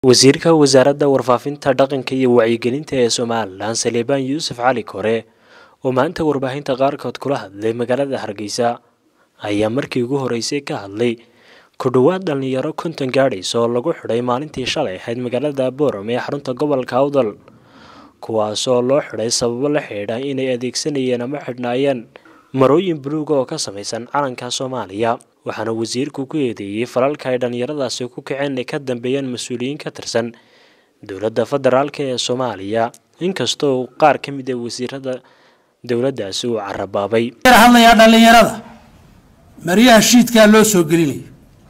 wasiirka wasaaradda warfaafinta dhaqanka iyo wacyigelinta ee somalilan saleebaan yuusuf cali kore oo maanta warbaahinta qaarkood kula hadlay magaalada hargeysa ayaa markii ugu horeysay ka hadlay ku dhowaad dhallinyaro konton gaadhaysa oo lagu xidhay maalintii shalay ahayd magaalada boorame ee xarunta gobolka awdal kuwaasoo loo xidhay sababo la xidhiidha inay adeegsanayeen ama xidhnaayeen marooyin buluuga oo ka samaysan calanka soomaaliya waxaana wasiirku ku eedeeyey falalka ay dhallinyaradaasi ku kaceen ay ka dambeeyeen mas-uuliyiin ka tirsan dowladda federaalk ee soomaaliya inkastoo qaar ka mid a wasiirada dowladdaasi uu carabaabay hadlayaa dhallinyarada maryaha shiidkaa loo soo gelinayo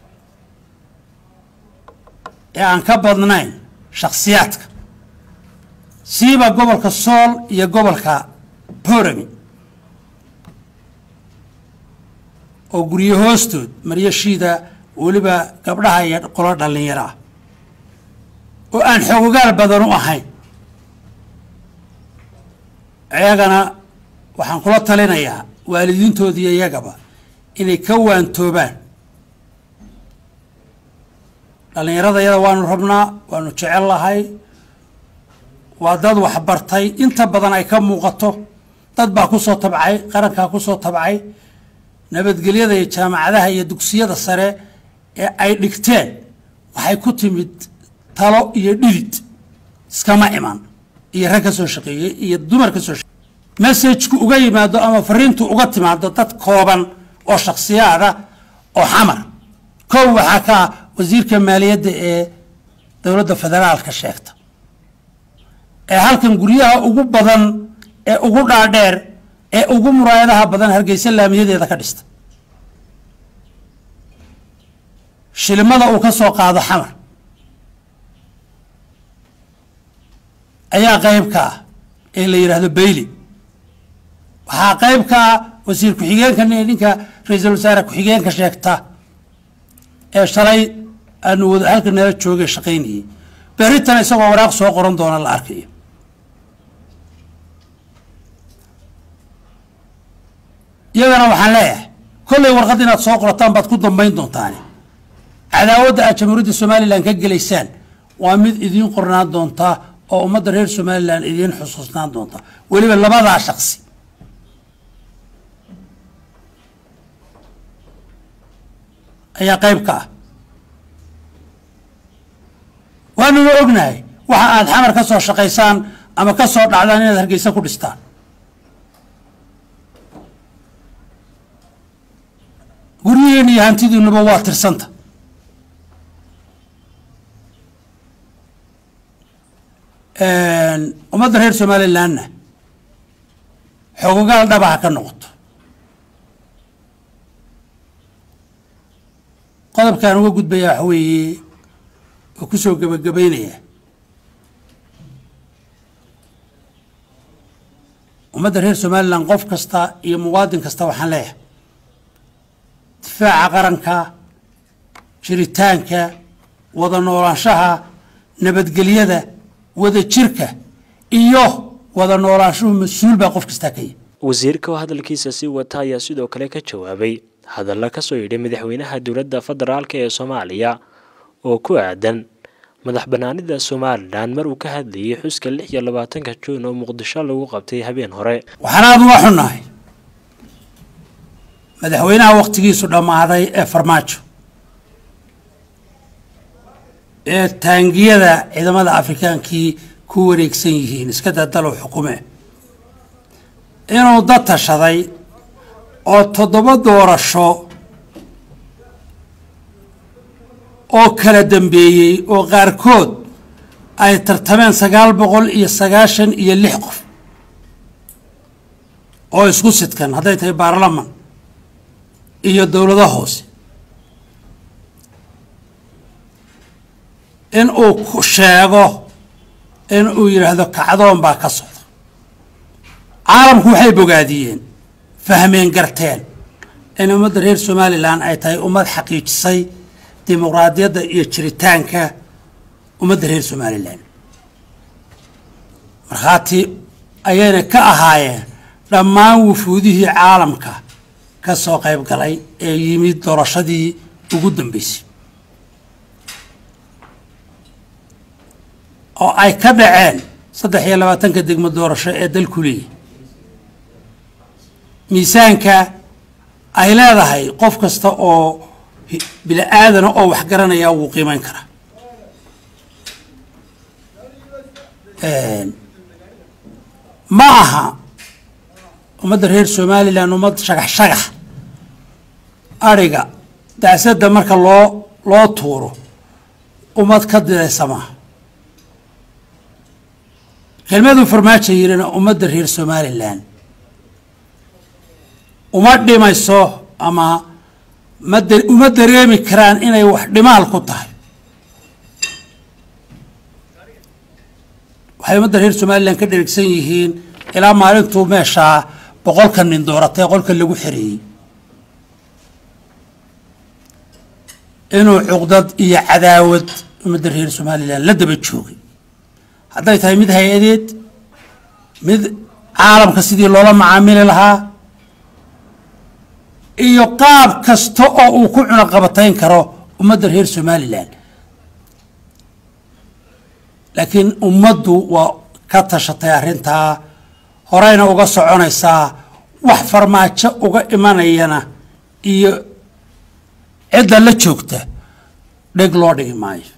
ee aan ka badnayn shakhsiyaadka siiba gobolka sool iyo gobolka borami oo guryo hoostood maryo shiida weliba gabdhaha iyo qolo dhallinyaro ah oo aan xoogogaal badan u ahayn iyagana waxaan kula talinayaa waalidiintoodiiyo iyagaba inay ka waantoobaan dhallinyarada yada waanu rabnaa waanu jecel lahay waa dad waxbartay inta badan ay ka muuqato dad baa ku soo tabcay qarankaa ku soo tabcay nabadgelyada iyo jaamacadaha iyo dugsiyada sare ee ay dhigteen waxay ku timid talo iyo dhidid iskama iman iyo rag ka soo shaqeeyey iyo dumar ka soo shaqeeyey messajku uga yimaado ama fariintu uga timaado dad kooban oo shakhsiyaada oo xamar kow waxaa ka ah wasiirka maaliyadda ee dowladda federaalka sheegta ee halkan guryaha ugu badan ee ugu dhaadheer ee ugu muraayadaha badan hargeysa laamiyadeeda ka dhista shilimada uu ka soo qaado xamar ayaa qayb ka ah ee la yidhaahdo bayli waxaa qayb ka ah wasiir ku-xigeenka ninka ra-iisul wasaare ku-xigeenka sheegta ee shalay aanu wada halka nala joogay shaqaynayay berritan isagoo waraaq soo qoran doona la arkayo iyagana waxaan leeyahay kollay warqad inaad soo qorataan baad ku dambayn doontaani cadaawadda aad jamhuuriyadda somalilan ka gelaysaan waa mid idiin qornaan doontaa oo ummadda reer somalilan idiin xusuusnaan doonta weliba labadaa shaqsi ayaa qayb ka ah waanuna ognahay waxa aad xamar ka soo shaqaysaan ama ka soo dhacdaan inaad hargeysa ku dhistaan guryihiina iyo hantidiinuba waa tirsanta ummadda reer somalilanna xoogogaal dhaba ha ka noqoto qodobkaan uga gudbayaa waxa weeye oo ku soo gebagabaynaya ummadda reer somalilan qof kasta iyo muwaadin kasta waxaan leeyahay difaaca qaranka jiritaanka wada noolaanshaha nabadgelyada wada jirka iyo wada noolaanshuhu mas-uul baa qof kastaa ka yahy wasiirka oo hadalkiisa sii wata ayaa sidoo kale ka jawaabay hadalla ka soo yidhi madaxweynaha dowladda federaalk ee soomaaliya oo ku aadan madax banaanida somalilan mar uu ka hadlayay xuska lix iyo labaatanka juun oo muqdisho lagu qabtay habeen hore waxaan aada uga xunnahay madaxweynaha wakhtigiisu dhammaaday ee farmaajo ee taangiyada ciidamada afrikaankii ku wareegsan yihiin iska dadalow xukume inuu dad tashaday oo toddoba doorasho oo kala dambeeyey oo qaarkood ay tartameen sagaal boqol iyo sagaashan iyo lix qof oo isku sidkan hadday tahay baarlaman iyo dowlado hoose in uu sheego in uu yidhaahdo kacdoon baa ka socda caalamku waxay bogaadiyeen fahmeen garteen in ummadda reer somalilan ay tahay ummad xaqiijisay dimuqraadiyadda iyo jiritaanka ummadda reer somalilan markhaati ayayna ka ahaayeen dhammaan wufuudihii caalamka ka soo qayb galay ee yimid doorashadii ugu dambeysay oo ay ka dhaceen saddex iyo labaatanka degmo doorasho ee dalku leeyahy miisaanka ay leedahay qof kasta oo bini aadana oo wax garanaya wuu qiimeyn karaa ma aha ummadda reer somalilan ummad shagax shagax adhiga dacsadda marka loo loo tuuro ummad ka diraysa maaha kelmaduu farmaajo yirina ummadda reer somalilan uma dhimayso ama mad uma dareemi karaan inay wax dhimaal ku tahay waxay ummadda reer somalilan ka dherigsan yihiin ilaa maalintuu meeshaa boqolka nin dooratay qolka lagu xereeyey inuu cuqdad iyo cadaawad ummadda reer somalilan la daba joogay hadday tahay mid hay-adeed mid caalamka sidii loola macaamili lahaa iyo qaab kasta oo uu ku cunaqabatayn karo ummadda reer somalilan laakiin ummaddu waa ka tashatay arrintaa horeyna uga soconaysaa wax farmaajo uga imanayana iyo cidda la joogta dheg loo dhigi maayo